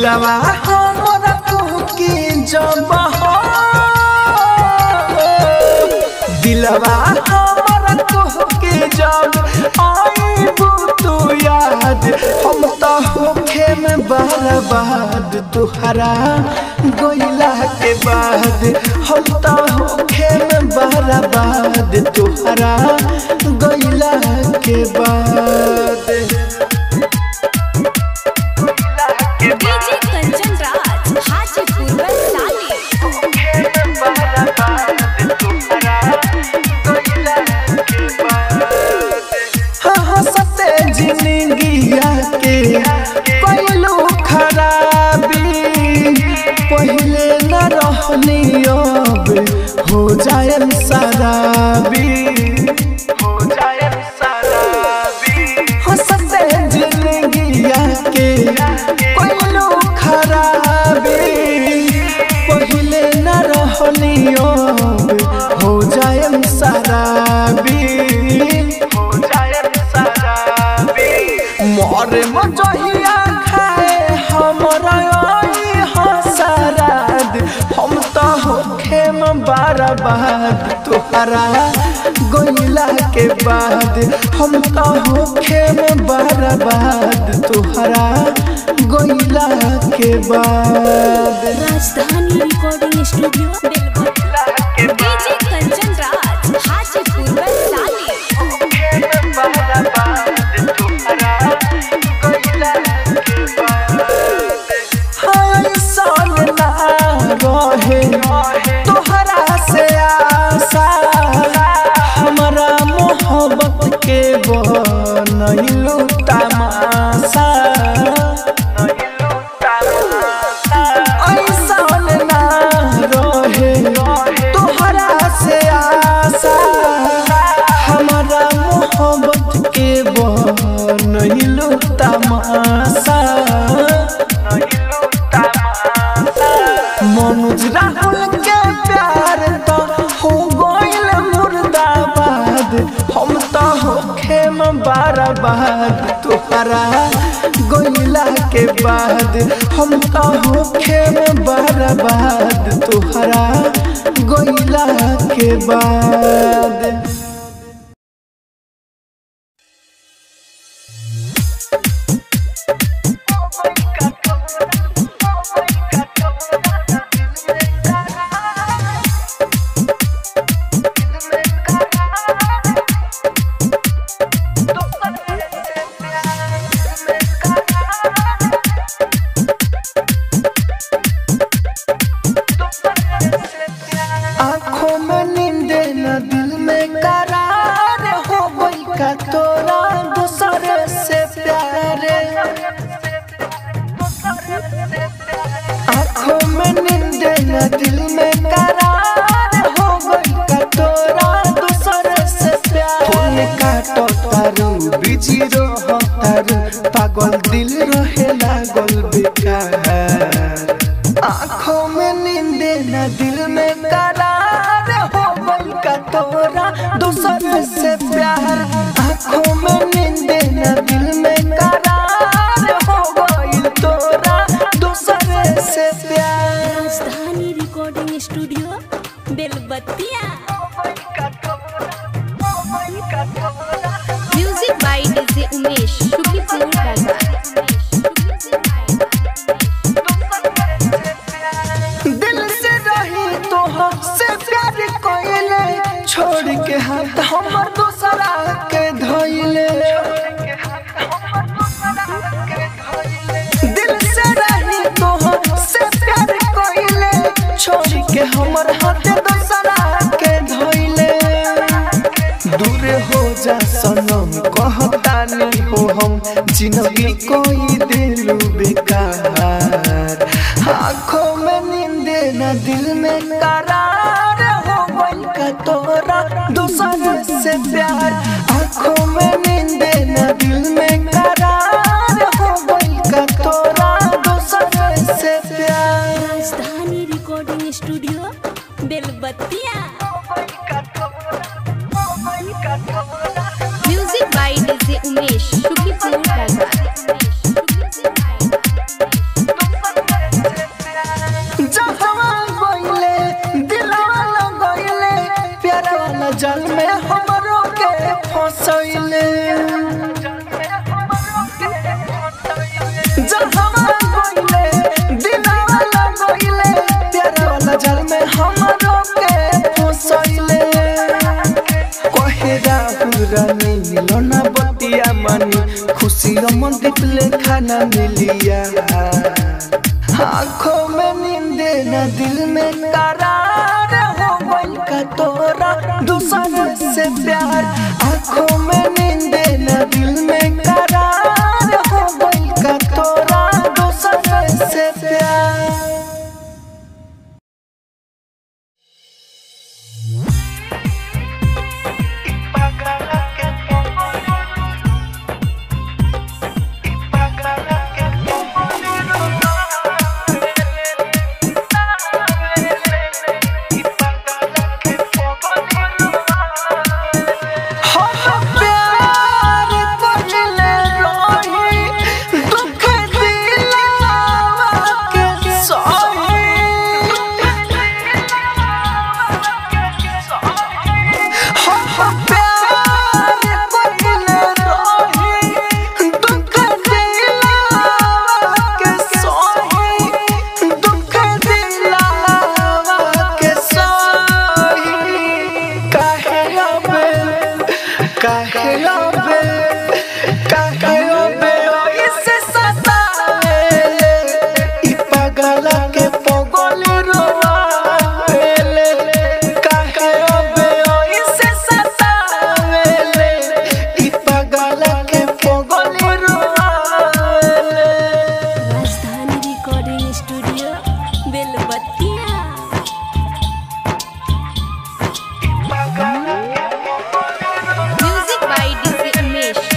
दिलवा हमरा के जब हो दिलवा हमरा के जब आईबू तू याद हम तो होखे में बर्बाद तुहरा गोइला के बाद हम तो होखे में बर्बाद तुहरा गोइला के बाद डीजे कंचन राज हाजीपुर वैशाली हंसते जिंदगिया के पहलू खराबी पहले न रहनी अब हो जाए शराबी हो जाए शराबी हंसते जिंदगिया के पहलू खराबी पहले न रहनी अब हो जाए शराबी हो जाए शराबी मोरे मजहिया खाए हमरा आई हसराद हम तो होखे में बर्बाद तुहरा गोइला के बाद हम तो होखे में बर्बाद तुहरा गोइला के बाद Rajdhani recording studio Belbattiya DJ Kanchan Raj Hajipur Vaishali ऐसन ना रहे तोहरा से आशा हमारा मोहब्बत के बनैलू तमाशा ऐसन ना रहे तोहरा से आशा हमारा मोहब्बत के बनैलू तमाशा मनोज राहुल के प्यार तो हो गइल मुर्दाबाद हम तो होखे में बर्बाद तुहरा गोइला के बाद हम तो होखे में बर्बाद तुहरा गोइला के बाद आँखों में नींद न दिल में करार हो गई का तोरा दूसरे से प्यार आँखों में नींद न दिल में करार हो गई का तोरा दूसरे से प्यार फोन काटो तारू बिजी रहो तारू पागल दिल रहे लागल बेकार आँखों में नींद न दिल में करार हो गई का तोरा दूसरे से प्यार आँखों में नींद न दिल में करार हो गई तोरा दूसरे से प्यार राजधानी रिकॉर्डिंग स्टूडियो बेलबत्तिया music by DJ Umesh Shuklapur बाजार दिल से रही तो से प्यार कोइले छोड़ के हाथ हमर दूसरा के धोइले दिल से रही तो से प्यार कोइले छोड़ के हमर हाथ दूसरा के धोइले दूर हो जा सनम कहतानी हो हम जिंदगी कोई दिलू बेकार आँखों में नींद न दिल में करार हो गई का तोरा दूसरे से प्यार आँखों में नींद न दिल में करार हो गई का तोरा दूसरे से प्यार राजधानी रिकॉर्डिंग स्टूडियो बेलबत्तिया music by DJ Umesh Shuklapur बाजार मिलो ना बतिया मानी खुशी रमन दिपले खाना मिलिया आँखों में नींदे न दिल में करार हो गइल का तोरा दूसरे से प्यार आँखों में नींदे न दिल में करार हो गइल का तोरा दूसरे से प्यार हम प्यार करले रही दुख दिलावा के सही हम प्यार करले रही दुख दिलावा के सही दुख दिलावा के सही काहे अबे काहे अबे काहे अबे ओइसे सतावेले इ पागला के पगल रोवावेले काहे अबे ओइसे सतावेले इ पागला के पगल रोवावेले राजधानी रिकॉर्डिंग स्टूडियो बेलबत्तिया music by DJ Umesh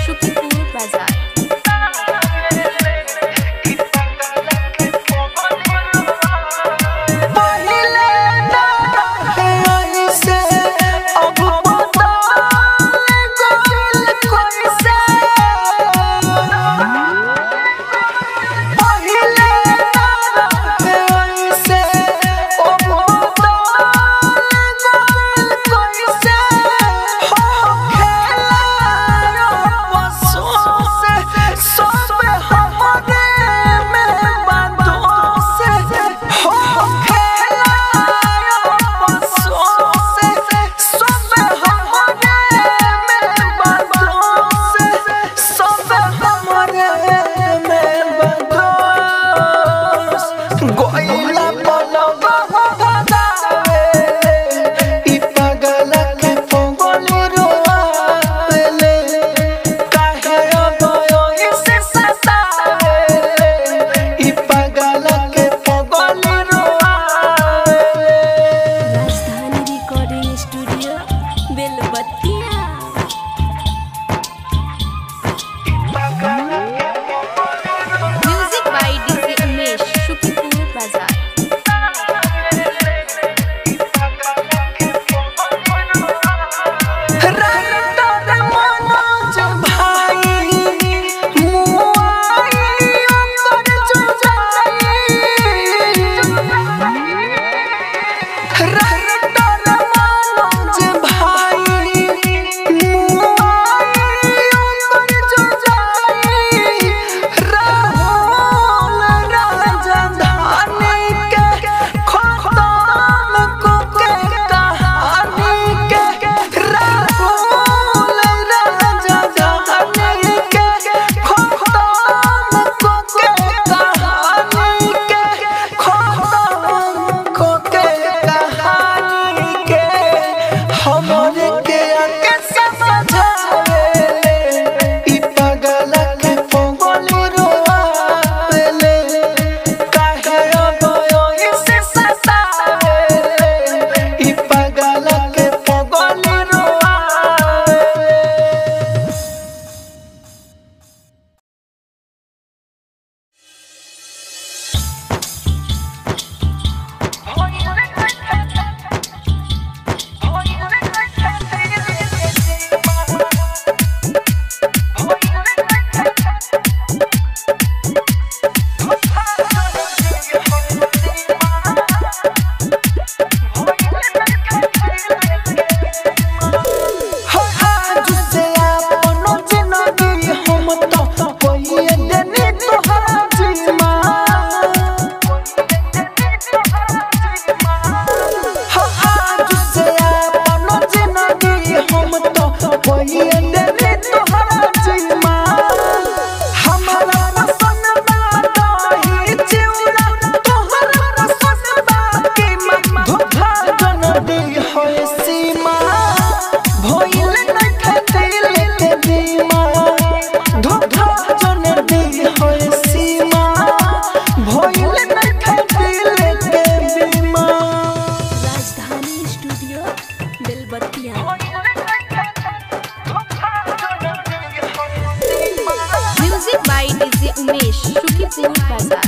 music by DJ Umesh Shukipur बाजार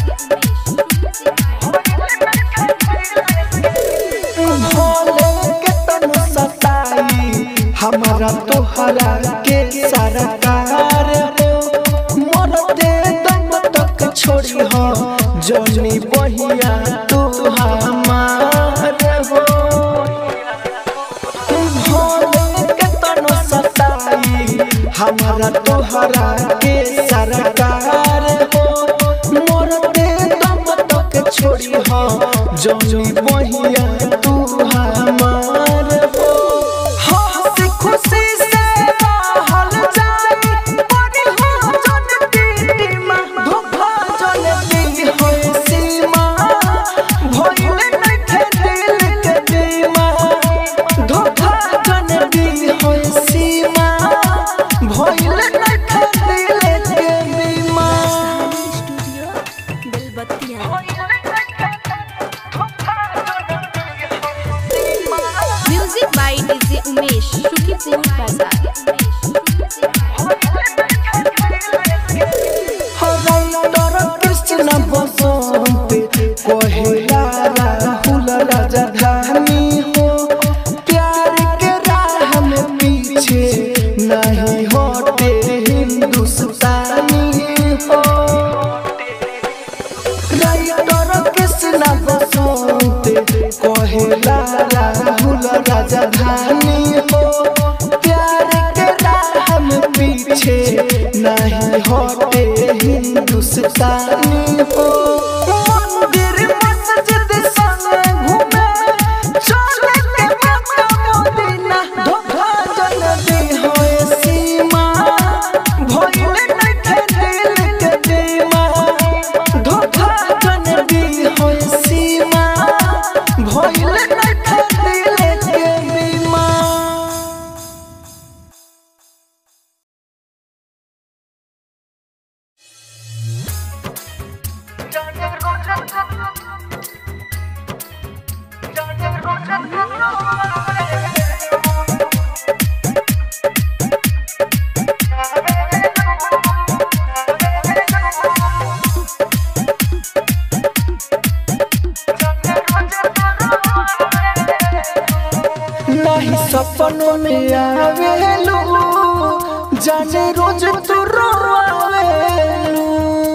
भोले के तनु सताई हमारा तोहरा के सारा कार हो मोर दे दम तक छोड़ी हो जोनी बहिया तू हमार हो भोले के तनु सताई हमारा तोहरा के सारा कार हो मोर दे दम तक छोड़ी हो जोनी बहिया तू हमार हो हंसी खुशी से रहल जाई बड़ी हो जन दीमा धोखा जन दी हो सीमा भइल नइखे दिल के दीमा धोखा जन दी हो सीमा भइल नइखे दिल के दीमा स्टूडियो बेलबत्तिया music by DJ Umesh Shukipur बाजार हरंदर कृष्ण बसंत कहेला राहुल राजधानी हो प्यार के राह में पीछे नहीं होते हिंदुस्तानी हो राइटर कृष्ण बसंत कहेला राहुल राजधानी हो प्यार के राह में पीछे नहीं होते हिंदुस्तानी हो मंदिर मस्जिद संग घूमे चले के मक्का मदीना धोखा जन दी होए सीमा भइल नइखे दिल के दीमा धोखा जन दी होए सीमा भइल नइखे दिल के दीमा नहीं सपनों में आवेलू जाने रोज तू रोवेलू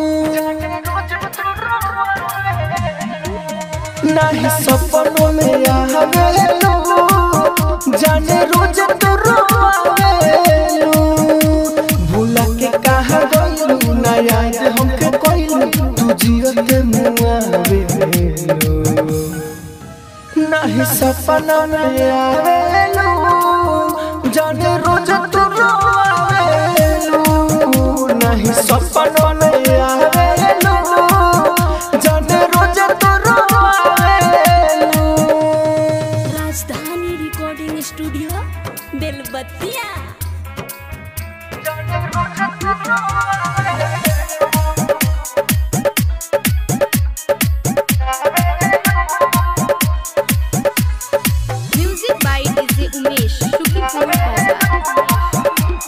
नहीं सपनों में आवेलू जाने रोज तू रोवेलू भूला के कहा गइलू ना याद हमके कोइलू तू जियत मुआवेलू नहीं सपना में आवेलू जाने रोज तू रोवेलू नहीं सपना में आवेलू जाने रोज तू रोवेलू राजधानी रिकॉर्डिंग स्टूडियो बेलबत्तिया music by DJ Umesh Shukipur बाजार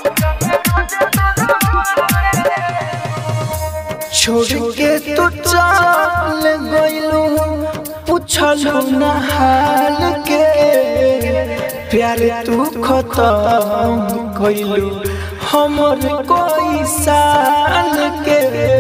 छोड़ के तू चल गइलू पूछलू ना हाल के प्यार तू खत्म कइलू हमर कोई साल के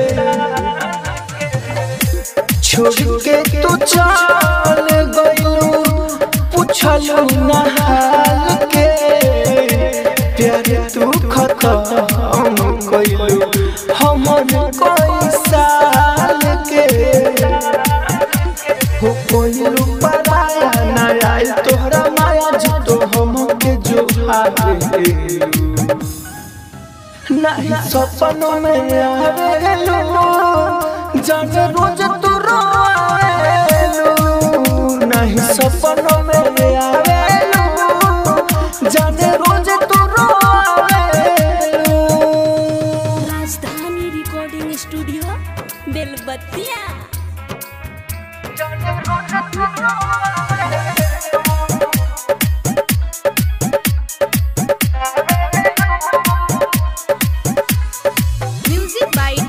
छोड़ के तू चल गइलू पूछलू ना हाल के प्यार तू खत्म कइलू हमर कोई साल के हो कोइलू पराया ना आइल तोहरा माया जितो हमके जो हारे नहीं सपनों में आवेलू जाने रोज तू रोवेलू नहीं सपनों में आवेलू जाने रोज तू रोवेलू राजधानी रिकॉर्डिंग स्टूडियो बेलबत्तिया म्यूजिक बाय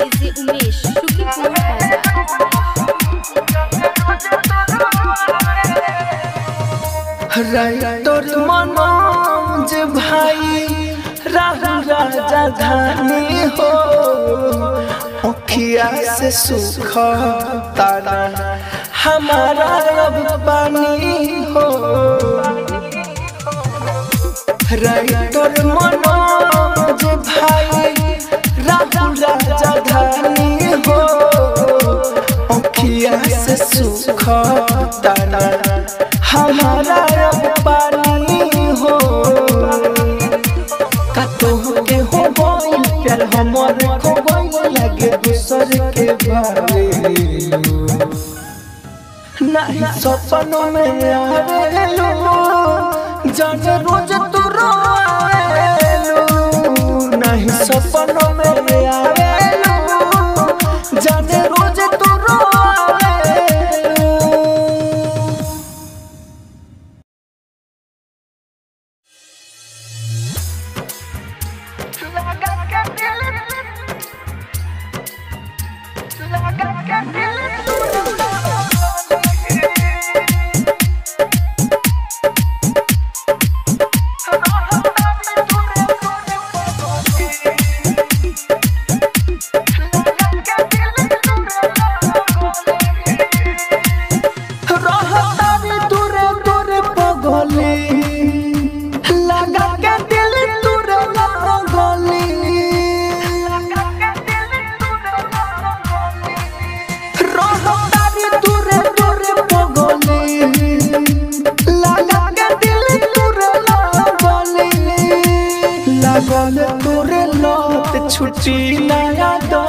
राजधानी हो अखिया से सुख तारा हमारा अब पानी हो राइटर मनोज भाई राहुल राजधानी हो अखिया से सुख तारा हमारा अब पानी हो कतो के हो गइल प्यार हमर खो गइल लगे दूसर के बारे नहीं सपनों में आवेलू जाने रोज तू रोवेलू नहीं सपनों में आवेलू जाने रोज तू रोवेलू रहतारी दूरे दूरे पगली लगा के दिल दूरे लगली रहतारी दूरे दूरे पगली लगा के दिल दूरे लगली लगल तोरे लत छुट्टी नया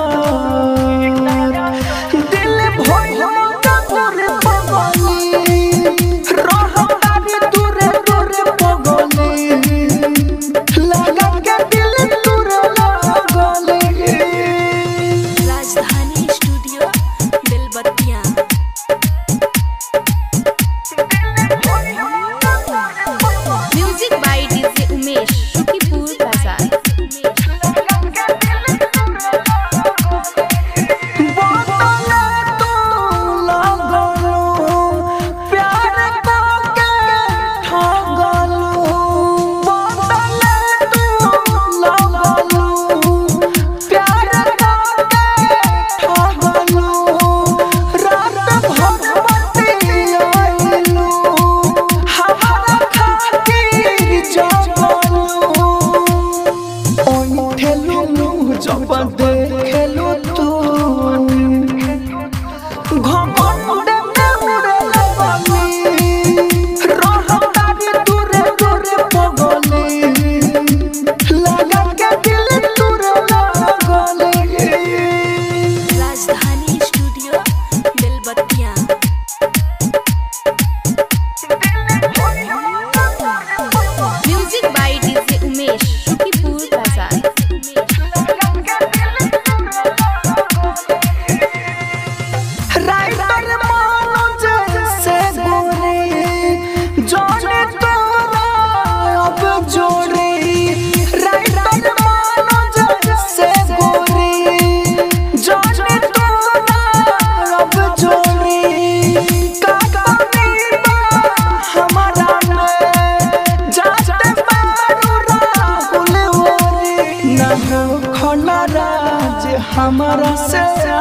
दर दिल भइल तोरे पगली रहतारी दूरे दूरे पगली लगा के दिल दूरे लगली Rajdhani studio Belbatiya music by DJ Umesh Shukipur बाजार जब देखेलू तू घमंडे में उड़े लगली रहतारी दूरे दूरे पगली लगा के दिल दूरे लगली Rajdhani studio Belbatiya music by DJ Umesh Shukipur बाजार राइटर मनोज से गोरी जोड़े तोरा अब जोड़ी राइटर मनोज से गोरी जोड़े तोरा अब जोड़ी का कमी बा हमारा में जाते मारू राहुल होरी ना हो खोला राज हमारा से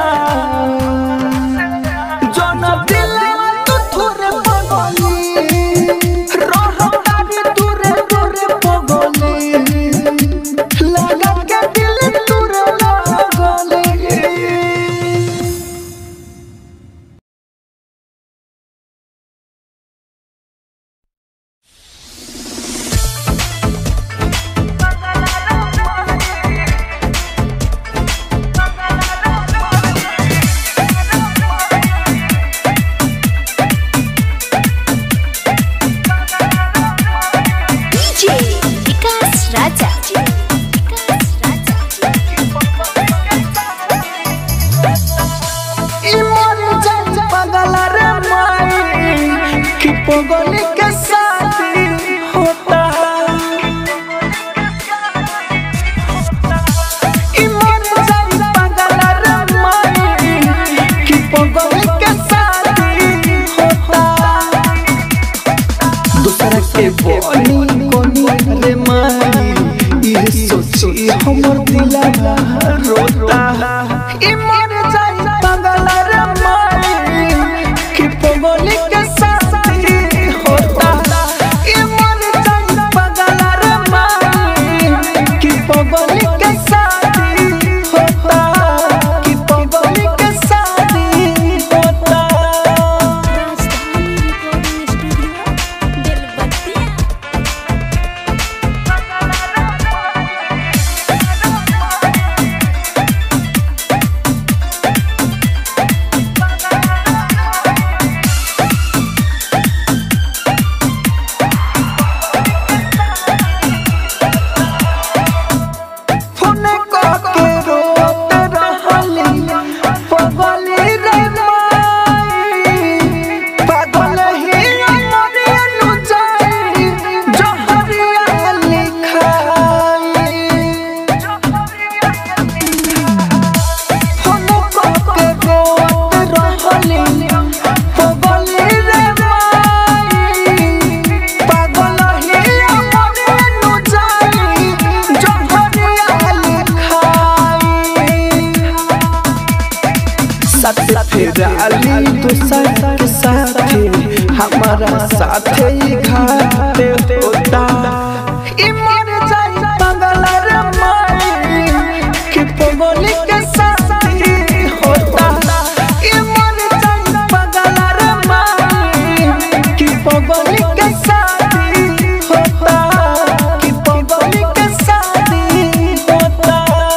जन दिल तू थोरे पगली रहतारी दूरे दूरे पगली लगा के दिल दूरे लगली डीजे विकास राजा विकास राजा ई मोर जान पगल रे माई कि पगली के शादी होता ई मोर जान पगल रे माई कि पगली के शादी होता दूसरा के बोली कोनी रे माई ये सोची हम हमर दिलवा रोता ई मर जाई पागल रे माई कि पगली के साथी होता ई मर जाई पागल रे माई कि पगली के साथी होता कि पगली के साथी होता फोन के रोत रहली पगली रे माई पागल ही मरे नु जाई जहरिया लिखाई फोन के रोत रहली पगली रे माई पागल ही मरे नु जाई जहरिया लिखाई साथ फिर अली दूसर के साथ हमारा साथ ही घाट होता ई मर जाई पागल रे माई कि पगली के साथ होता ई मर जाई पागल रे माई कि पगली के साथ होता कि पगली के साथ होता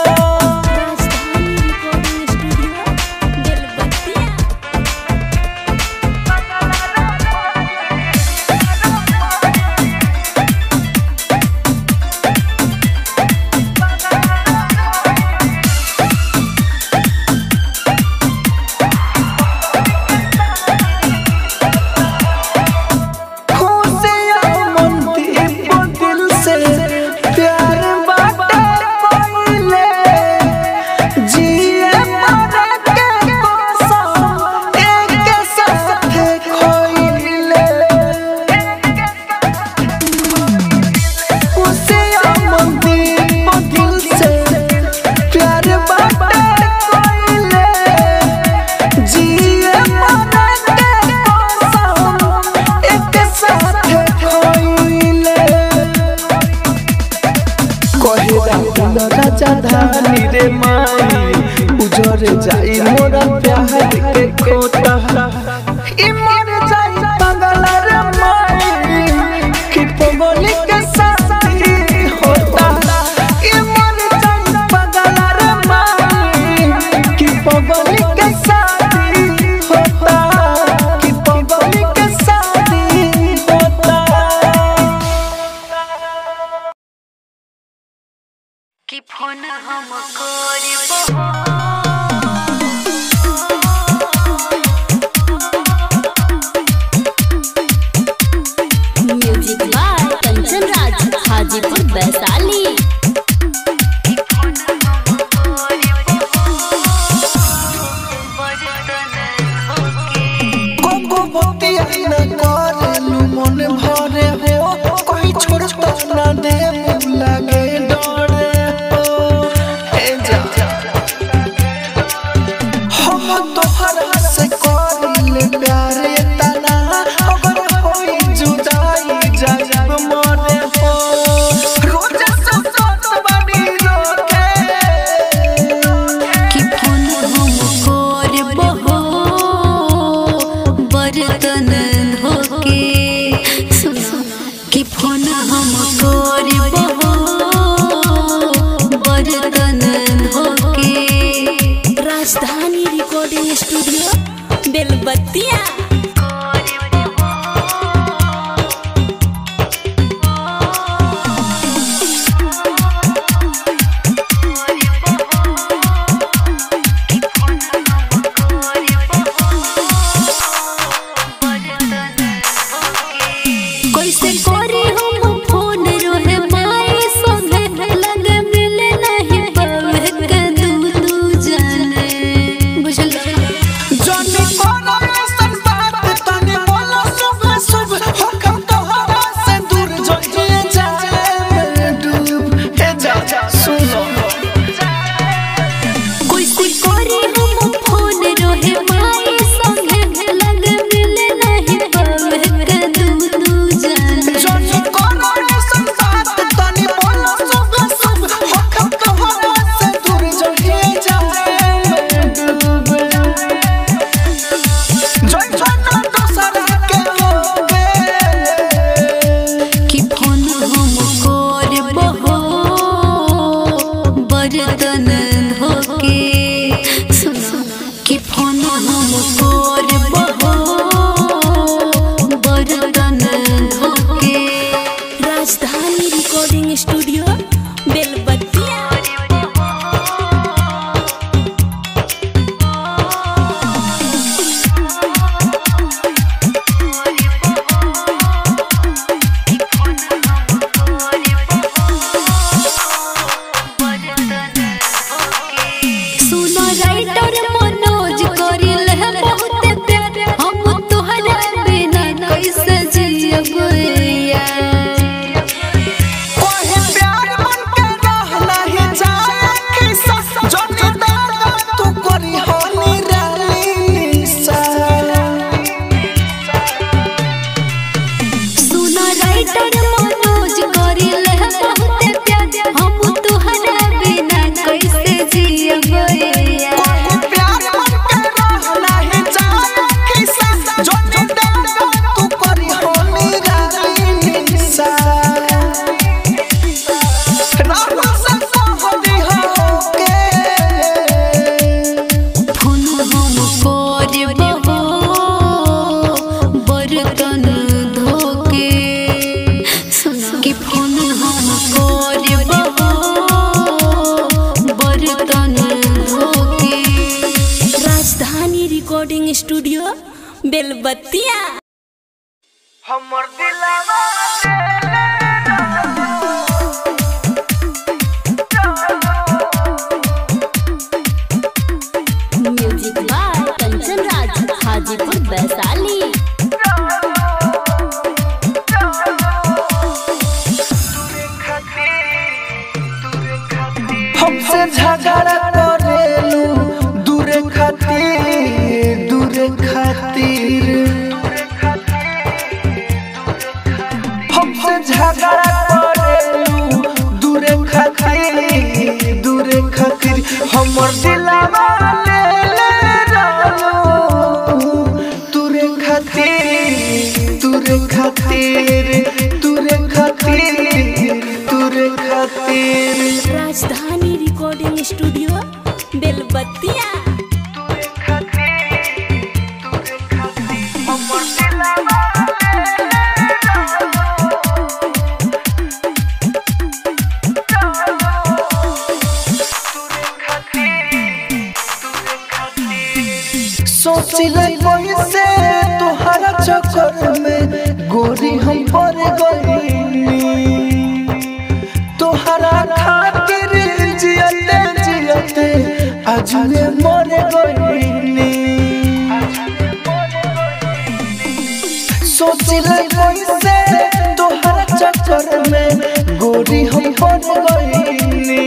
खुशियाँ मनदीप दिल से प्यार बाटे कोइले जिए मरे के कसम एक साथ खोइले खुशियाँ मनदीप दिल से प्यार बाटे कोइले जिए मरे के कसम एक साथ खोइले कहे राहुल राजा धानी रे माई उजर जाई मोरा प्यार के खोता ई मर जाई पागल रे माई कि पगली के साथी होता ई मर जाई पागल रे माई कि पगली के साथी होता कि पगली के साथी होता कि फोन हम करबो म्यूजिक बाय कंचन राज हाजीपुर वैशाली कोको बतिया न करेलु मन भरे हो कोई छोड़ता न दे लगे डरे हो ए जा हम तोहरा से करिले प्यार तना अगर होई जुदाई जाब मरे हो रोज सब सोच बनी रोके कि फोन हम करबो बर्तन धोके सुनो कि फोन हम करबो बर्तन धोके राजधानी रिकॉर्डिंग स्टूडियो बेलबत्तिया कैसे करी हम फोन रोहे माई संगे लग मिले नहीं पावे के दू दू जाने बुझल जाने कोनो संता बर्तन धोके सुनो कि फोन हम करबहो बर्तन धोके राजधानी रिकॉर्डिंग स्टूडियो बेलबत्तिया सुनो राइटर मनोज करिल है बहुत प्यार हम तोहरा बिना कैसे जियब यार ओहे प्यार मन के रहना ही जाए किस्सा जोनी दादा तू करी हो निराली सा सुनो राइटर मनोज करिल है बहुत प्यार हम तोहरा बिना कैसे जियब यार ओहे प्यार मन के रहना ही जाए किस्सा जोनी दादा तू करी हो निराली सा रामा से कहली हो के फोन हम करबहो बर्तन धोके सुनो कि फोन हम करबहो बर्तन धोके राजधानी रिकॉर्डिंग स्टूडियो बेलबत्तिया हमर दिलवा म्यूजिक बाय कंचन राज हाजीपुर वैशाली हमसे झगड़ा करेलू दूरे खातिर दूरे खातिर हमसे झगड़ा करेलू दूरे खातिर दूरे खातिर हमर दिलवा ले ले रहलू दूरे खातिर दूरे खातिर दूरे खातिर दूरे खातिर राजधानी रिकॉर्डिंग स्टूडियो बेलबत्तिया सोचिले पैसे तोहरा चक्कर में गोरी हम पड़ गईनी तोहरा खातिर जियते जियते आज मैं मर गईनी सोचिले पैसे तोहरा चक्कर में गोरी हम पड़ गईनी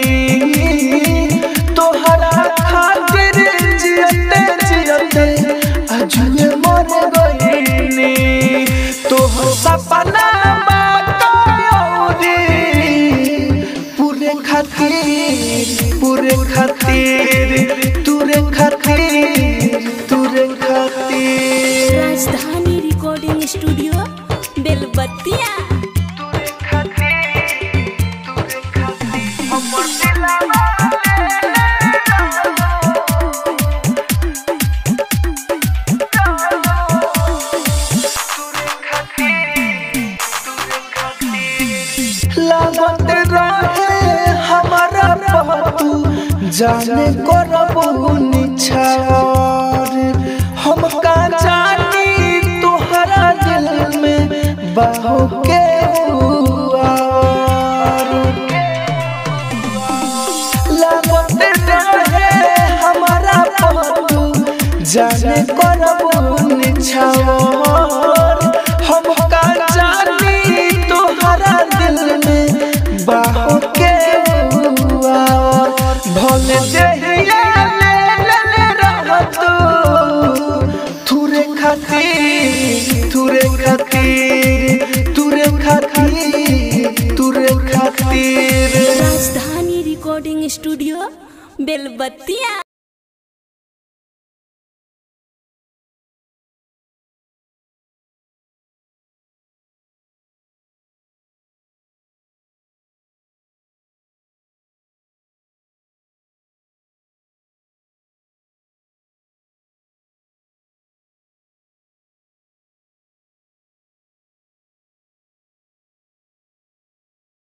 तोहरा खातिर जियते जियते आज मैं मर गईनी तोहर सपना बाकयोरी पूरे खातिर पूरे खातिर तुरे खातिर तुरे खातिर राजधानी रिकॉर्डिंग स्टूडियो बेलबत्तिया लागत रहे हमारा पतू जाने करबू निछावर हम का जानी तोहरा दिल में बाहो के हुआर लागत रहे हमारा पतू जाने करबू निछावर हम का जानी तोहरा दिल में बाहो के हुआर भले जहिया ले ले ले रहतू तुरे खातिर तुरे खातिर तुरे खातिर तुरे खातिर राजधानी रिकॉर्डिंग स्टूडियो बेलबत्तिया